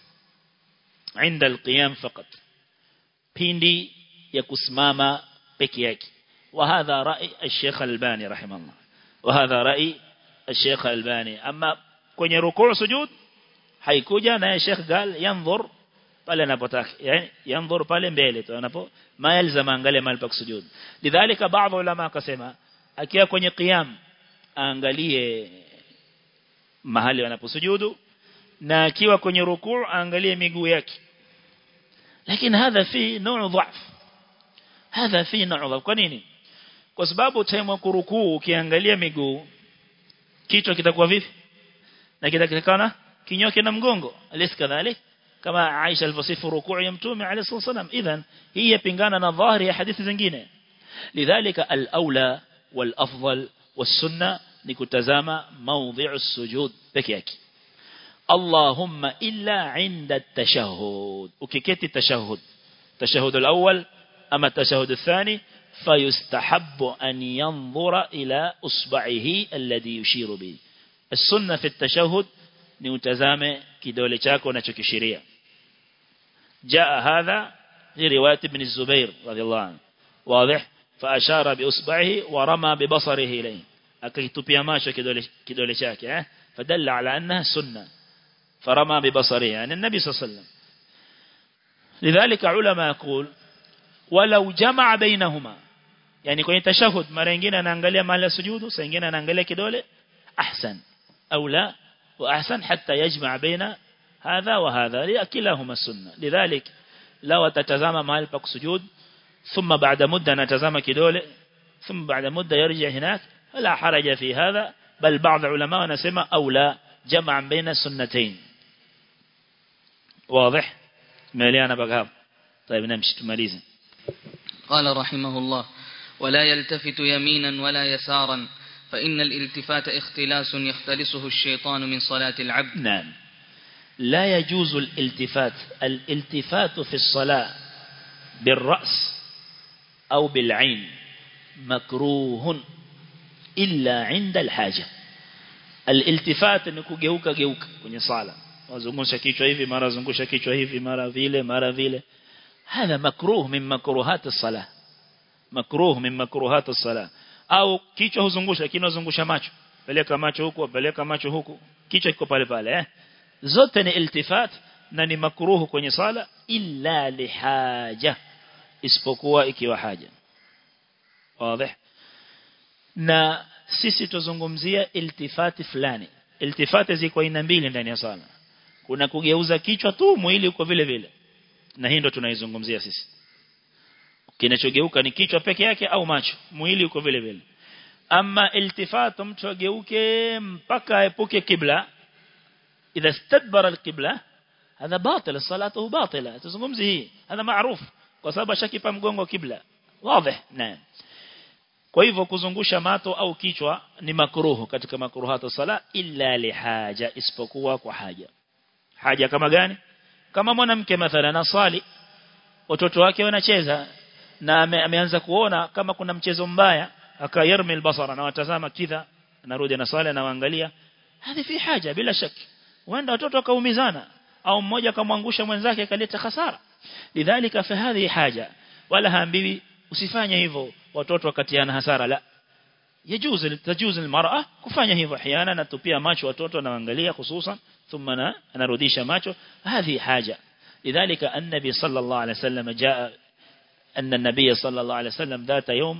inda al-qiyam faqat pindi ya kusimama peke yake وهذا رأي الشيخ الباني رحمه الله وهذا رأي الشيخ الباني أما kwenye rukuu sujud haikuja na Sheikh gal yanzur pale anapotaka yani yanzur pale mbele tu anapo ma yalzama angalia mahali pa kusujud lidhalika baadhi ulama akasema akiwa kwenye qiyam aangalie mahali wanaposujudu na akiwa kwenye rukuu aangalie miguu yake lakini hadha fi nuu dhaf hadha fi na'dha kwa nini kwa sababu time wa kurukuu ukiangalia miguu kichwa kitakuwa vipi na kitakana kinyoke na mgongo alis kadhalik kama Aisha alivyosifu rukuu ya mtume alayhi wasallam idhan hii yapingana na dhahiri ya hadithi zingine lidhalika al-aula wal-afdal was-sunna ni kutazama mawdhi'u sujud peke yake Allahumma illa 'inda at-tashahhud ukiketi tashahhud tashahhud al-awwal ama tashahhud ath-thani فيستحب أن ينظر إلى أصبعه الذي يشير به السنة في التشهد نتزام كدولة شاكو نشكشرية جاء هذا في رواية ابن الزبير رضي الله عنه واضح فأشار بأصبعه ورمى ببصره إليه أكيتوبيا ماشا كدولة شاكي فدل على أنها سنة فرمى ببصره يعني النبي صلى الله عليه وسلم لذلك علماء يقول ولو جمع بينهما yani kwenye tashahud mara nyingine anaangalia mahali ya sujudu saa nyingine anaangalia kidole ahsan au la wa ahsan hatta yajma baina hadha wa hadha li kilahuma sunna lidhalik law atatazama mahali pa kusujud thumma baada muda anatazama kidole thumma baada muda yarji هناك la haraja fi hadha bal baadhi ulama wanasema au la jamaa baina sunnatayn واضح مليانه بقى طيب نمشي تماليزه قال رحمه الله ولا يلتفت يمينا ولا يسارا فإن الالتفات اختلاس يختلسه الشيطان من صلاة العبد نعم لا يجوز الالتفات الالتفات في الصلاة بالرأس أو بالعين مكروه إلا عند الحاجة الالتفات نكو جeuka geuka kwenye sala wazungusha kichwa hivi mara zungusha kichwa hivi mara vile mara vile هذا مكروه من مكروهات الصلاة مكروه من مكروهات الصلاة au kichwa huzungusha lakini unazungusha macho peleka macho huku peleka macho huku kichwa kiko pale pale eh zote ni iltifat na ni makruhu kwenye sala illa lihaja isipokuwa ikiwa haja wazi na sisi tuzungumzia iltifati fulani iltifati ziko aina mbili ndani ya sala kuna kugeuza kichwa tu mwili uko vile vile na hii ndo tunaizungumzia sisi kinachogeuka ni kichwa peke yake au macho mwili uko vile vile ama iltifatu mtu ageuke mpaka aepuke kibla idha istadbara alqibla hadha batil salatuhu batila tuzungumzi hii hadha maarufu kwa sababu ashakipa mgongo kibla wazi naam kwa hivyo kuzungusha mato au kichwa ni makruhu katika makruhatu sala illa lihaja isipokuwa kwa haja haja kama gani kama mwanamke mathalan asali watoto wake wanacheza na ame, ameanza kuona kama kuna mchezo mbaya akayarmi albasara na watazama kidha anarudi na swala na waangalia hadi fi haja bila shaki wenda watoto wakaumizana au mmoja akamwangusha mwenzake akaleta hasara lidhalika fa hadhi haja wala haambiwi usifanye hivyo watoto wakatiana hasara la يجوز تجوز المرأة kufanya hivyo احيانا natupia macho watoto naangalia hususan thumma na anarudisha macho هذه حاجه لذلك النبي صلى الله عليه وسلم جاء أن النبي صلى الله عليه وسلم ذات يوم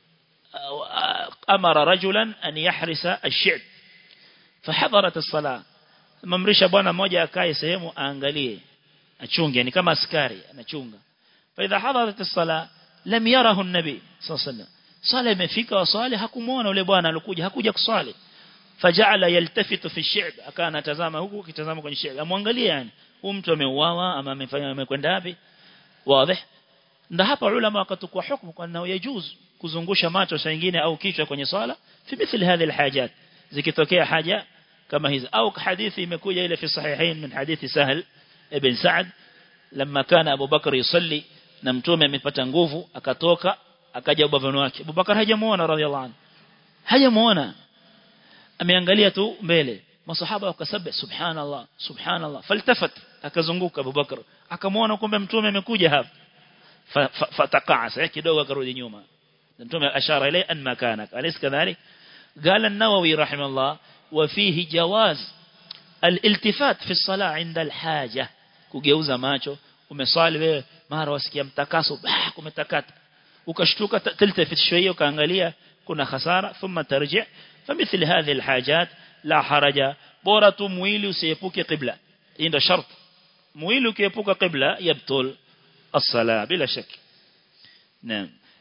أمر رجلا أن يحرس الشعب فحضرت الصلاة ممرشا bwana mmoja akae sehemu aangalie achunge yani kama askari anachunga فاذا حضرت الصلاه لم يره النبي صلى الله عليه وسلم sala imefika waswali hakumuona yule bwana alikuja hakuja kuswali faja'ala yaltafitu fi shi'b akawa anatazama huku kitazama kwenye shi'b amwangalie yani huyu mtu ameuawa ama amefanya amekwenda wapi wazi ndio hapa ulama wakatukua hukumu kwa nao yajuz kuzungusha macho saa nyingine au kichwa kwenye swala fi mithli hadhi alhajat zikitokea haja kama hizi au hadithi imekuja ile fi sahihain min hadithi sahl ibn sa'd لما كان ابو بكر يصلي na mtume amepata nguvu akatoka akaja ubavani wake Abubakar hajamuona radhiallahu anhu hajamuona ameangalia tu mbele masahaba wakasabih subhanallah subhanallah faltafat akazunguka Abubakar akamuona kumbe mtume amekuja hapa fataqasa kidogo akarudi nyuma mtume ashara ile an makanak alis kadhalik قال النووي رحمه الله وفيه جواز الالتفات في الصلاة عند الحاجة kugeuza macho umeswali wewe mara wasikia mtakaso bah kumetakata ukashtuka تلتفت شويه ukaangalia kuna hasara thumma tarji famithli hadhihi alhajat la haraja bora tu mwili usiepuke qibla hii ndio shart mwili ukiepuka qibla yabtul الصلاه bila shaki naam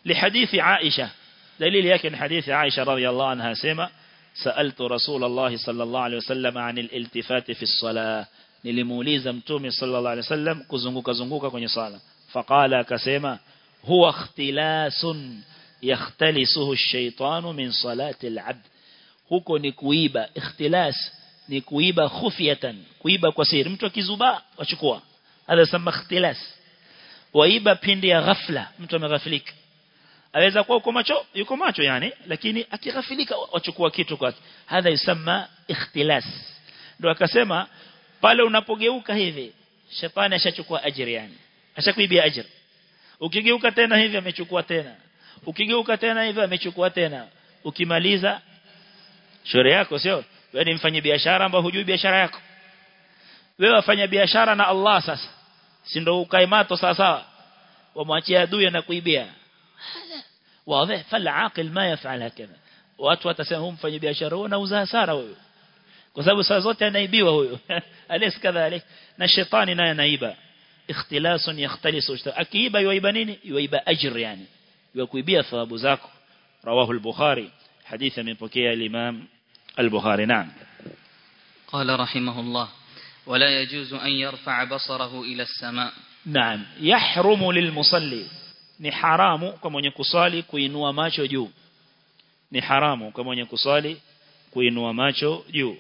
لحديث عائشة دليل يكن حديث عائشة رضي الله عنها سيما سألت رسول الله صلى الله عليه وسلم عن الالتفات في الصلاة nilimuuliza mtume sallallahu alaihi wasallam kuzunguka zunguka kwenye sala faqala akasema huwa ikhtilasun yakhtalisuhu ash-shaytanu min salati al-abd huko ni kuiba ikhtilas ni kuiba khufiyatan kuiba kwa siri mtu akizuba wachukua hadha sema ikhtilas waiba pindi ya ghafla mtu ameghafilika aweza kuwa uko macho yuko macho yani lakini akighafilika wachukua kitu kwake hadha yusema ikhtilas ndio akasema pale unapogeuka hivi shetani ashachukua ajira yani ashakuibia ajira ukigeuka tena hivi amechukua tena ukigeuka tena hivi amechukua tena ukimaliza shauri yako sio wewe ni mfanye biashara ambao hujui biashara yako wewe wafanya biashara na Allah sasa si ndio ukae mato sawa sawa wamwachia adui na kuibia wazi fala aqil ma yafal hakama watu watasema huyu mfanye biashara huyo anauza hasara huyo kwa sababu saa zote anaibiwa huyo alis kadhalik na shetani naye anaiba ikhtilasun yakhtalisu akiiba yuiba nini yuiba ajr yani yukuibia thawabu zako rawahu al-bukhari hadithi amepokea al-imam al-bukhari naam قال رحمه الله ولا يجوز أن يرفع بصره إلى السماء نعم يحرم للمصلي ni haramu kwa mwenye kusali kuinua macho juu ni haramu kwa mwenye kusali kuinua macho juu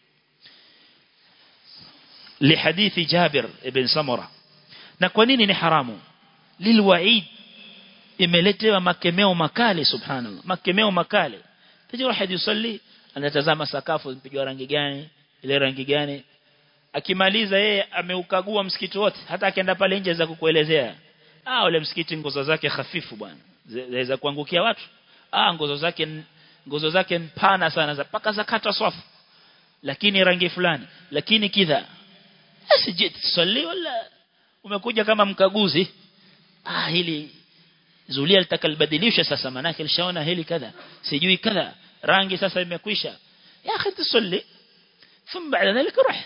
لحديث جابر ابن سمرة na kwa nini ni haramu lilwaid imeletewa makemeo makali subhanallah makemeo makali tajua hadi yusalli anatazama sakafu mpigwa rangi gani ile rangi gani akimaliza yeye ameukagua msikiti wote hata akienda pale nje za kukuelezea ah ule msikiti ngozo zake hafifu bwana zaweza kuangukia watu ah ngozo zake ngozo zake mpana sana za paka zakata swafu lakini rangi fulani lakini kidha asije swali wala umekuja kama mkaguzi ah hili zulia litakalbadilisha sasa manake lishaona hili kadha sijui kadha rangi sasa imekwisha ya akhi tusalli thumma baada dhalika ruh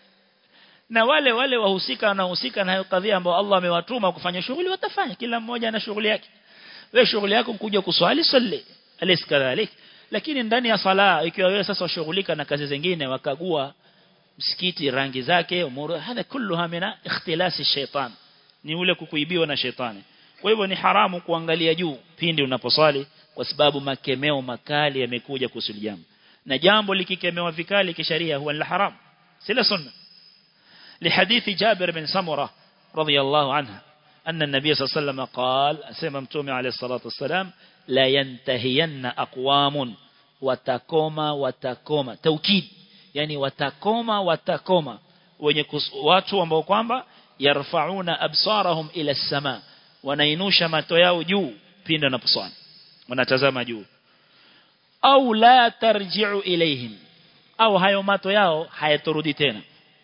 na wale wale wahusika wanahusika na hiyo kadhia ambao Allah amewatuma kufanya shughuli watafanya kila mmoja ana shughuli yake wewe shughuli yako kuja kuswali salli alis kadhalik lakini ndani ya sala ikiwa wewe sasa washughulika na kazi zingine wakagua msikiti rangi zake umuru hadha kulluha mina ikhtilasi shaitan ni ule kukuibiwa na shetani kwa hivyo ni haramu kuangalia juu pindi unaposali kwa sababu makemeo makali yamekuja kusuli jambo na jambo likikemewa vikali kisharia huwa la haram sila sunna لحديث جابر بن سمرة رضي الله عنه أن النبي صلى الله عليه وسلم قال سيما متومي عليه الصلاة والسلام لا ينتهين أقوام وتكوما وتكوما توكيد yani watakoma watakoma wenye watu ambao kwamba yarfauna absarahum ila sama wanainusha mato yao juu pindi wanaposwali wanatazama juu au la tarji'u ilaihim au hayo mato yao hayatorudi tena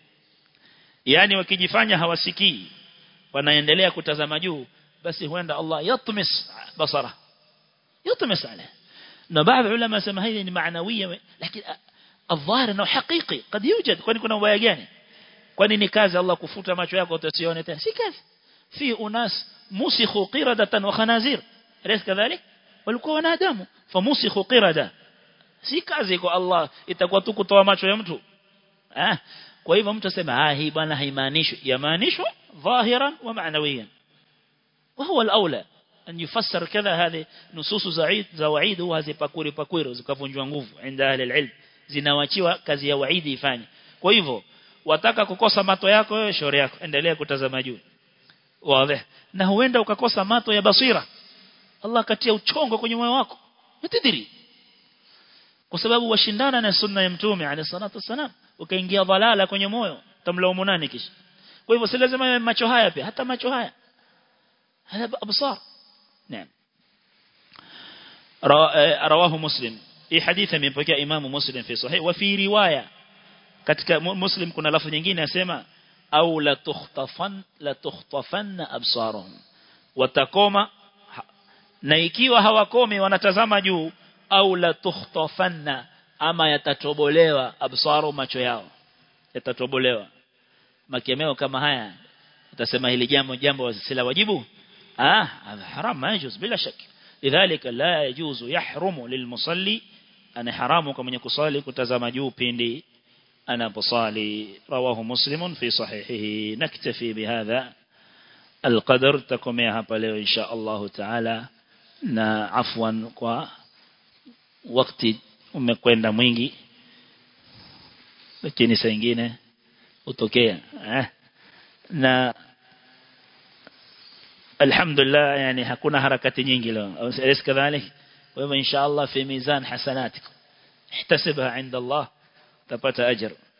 yani wakijifanya hawasikii wanaendelea kutazama juu basi huenda Allah yatmis basara yatmis ala na baadhi ulama sema hili ni maanawia lakini الظاهر انه حقيقي قد يوجد kwani kuna ubaya gani kwani ni kazi Allah kufuta macho yako utasione tena si kazi fi unas musikhu qiradatan wa khanazir alaysa kadhalik walikuwa wanadamu famusikhu qirada si kazi kwa Allah itakuwa tu kutoa macho ya mtu ah kwa hivyo mtu asema ah hii bwana haimaanishi yamaanishwa dhahiran wa ma'nawiyan وهو الاولى أن يفسر كذا هذه نصوص زعيد زواعيد وهذه pakuri pakuri zikavunjwa nguvu عند اهل العلم zinawachiwa kazi ya waidi ifanye kwa hivyo wataka kukosa mato yako wewe shauri yako endelea kutazama juu wazi na huenda ukakosa mato ya basira Allah katia uchongo kwenye moyo wako mtidiri kwa sababu washindana na sunna ya mtume alayhi salatu wasalam ukaingia dhalala kwenye moyo tamlaumu nani kisha kwa hivyo si lazima yawe macho haya pia hata macho haya hada absar naam رواه مسلم hii hadithi imepokea imamu muslim fi sahih wa fi riwaya katika muslim kuna lafzi nyingine yasema au la tukhtafan la tukhtafanna absaruhum watakoma na ikiwa hawakomi wanatazama juu au la tukhtafanna ama yatatobolewa absaru macho yao yatatobolewa makemeo kama haya utasema hili jambo jambo sila wajibu ah haram majuz bila shaki lidhalika la yajuzu yahrumu lilmusalli ana haramu kwa mwenye kusali kutazama juu pindi anaposali rawahu muslimun fi sahihihi naktafi bihadha القدر تكميها hapa leo insha Allah taala na afwan kwa wakati umekwenda mwingi lakini saa nyingine utokea eh na alhamdulillah yani hakuna harakati nyingi leo alis kadhalik wewe insha Allah fi mizan hasanatikum ihtasibha inda Allah tapata ajr